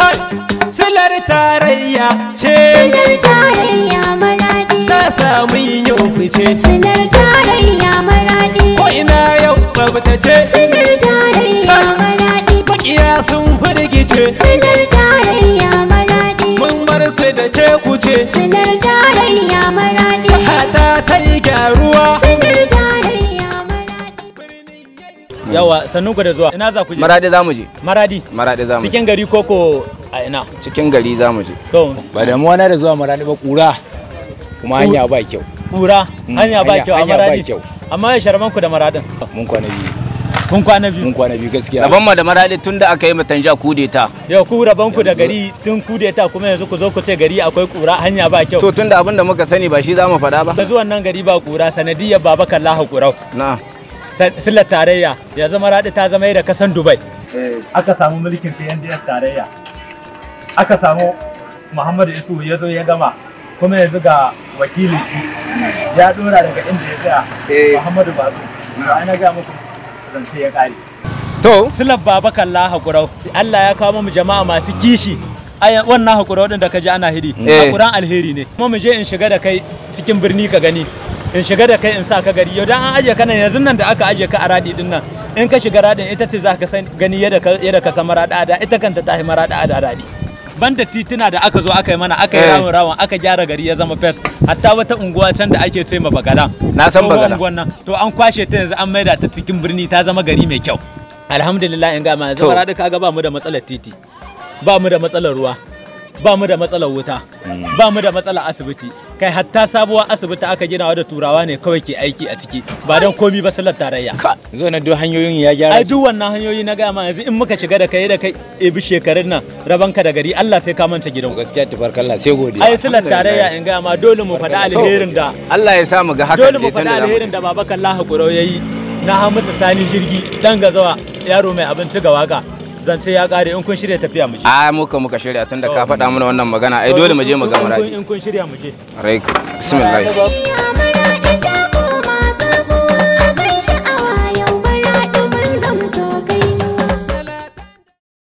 kai silar tarayya ce Silar tarayya maradi ta samu yin fice Silar tarayya maradi ko ina yau tsabtace Silar tarayya maradi makiya sun firgice Silar tarayya maradi mun bar su da ce kuce Silar tarayya maradi hata ta yi gyaruwa Silar tarayya maradi yawa sannun ku da zuwa ina za ku je Maradi za mu je. maradi Maradi za mu je. cikin gari koko a ina Cikin gari za mu je. to ba damuwa na da zuwa marani ba kura kuma hanya ba kyau kura Mm, hanya ba hanya- kyau a hanya ba maradi kyau. amma ya sharman ku da maradin mun kwana biyu kun kwana biyu mun kwana biyu gaskiya Rabon mu da Maradi tun da aka yi matanja kudeta. yau ku raban ku da gari tun kudeta kuma yanzu ku zo ku ce gari akwai kura hanya ba kyau To tun da abin da muka sani ba shi za mu faɗa ba. da zuwan nan gari ba kura sanadiyar baba kallahu kurau Na. sillar tarayya yanzu maradi ta zama da kasan dubai aka samu mulkin PNDS tarayya aka samu Muhammadu Isu ya zo ya gama kuma yanzu ga wakilin shi ya dora daga inda ya tsaya Eh. Muhammadu Bazu to ai na ga muku zance ya kare To. silar baba kalla hakurau Allah ya kawo mu jama'a masu kishi Aya- wannan hakurau din da ka ji ana hidi Eh. hakuran alheri ne kuma mu je in shiga da kai cikin birni ka gani in shiga da kai in sa ka gari yau dan an aje ka nan yanzu nan da aka aje ka a radi din nan in ka shiga radin ita ce za ka san gani yadda ka yadda ka san marada da ita kanta ta yi marada da radi banda tituna da aka zo aka yi mana aka yi Eh. ramin rawan aka gyara gari ya zama fes hatta wata unguwa can da ake ce ma bagala Na san Tsohon Bagala. unguwan nan to an kwashe ta yanzu an maida ta cikin birni ta zama gari mai kyau alhamdulillah in gama yanzu To. bara duka ga ba mu da matsalar titi ba mu da matsalar ruwa ba mu da matsalar wuta ba mu da matsalar asibiti kai hatta sabuwar asibiti aka ginawa da turawa ne kawai ke aiki a ciki ba don komi ba sallar tarayya zo na duk hanyoyin ya gyara ai duk wannan hanyoyi na gama yanzu in muka shiga da kai da kai ebi shekarun nan rabanka da gari Allah sai ka manta gidan gaskiya tabarkalla sai godiya ai sallar tarayya in gama dole mu faɗa alherin da Allah ya sa mu ga haka. dole mu faɗa alherin da baba kallahu kurau yayi na hamata sani jirgi dan gazawa yaro mai abinci ga waka zance ya kare in kun shirya tafiya mu je A muka muka shirya tun da ka faɗa mana wannan magana ai dole mu je mu ga In kun- Maradi. in kun shirya mu je Rai. Bismillah. Ya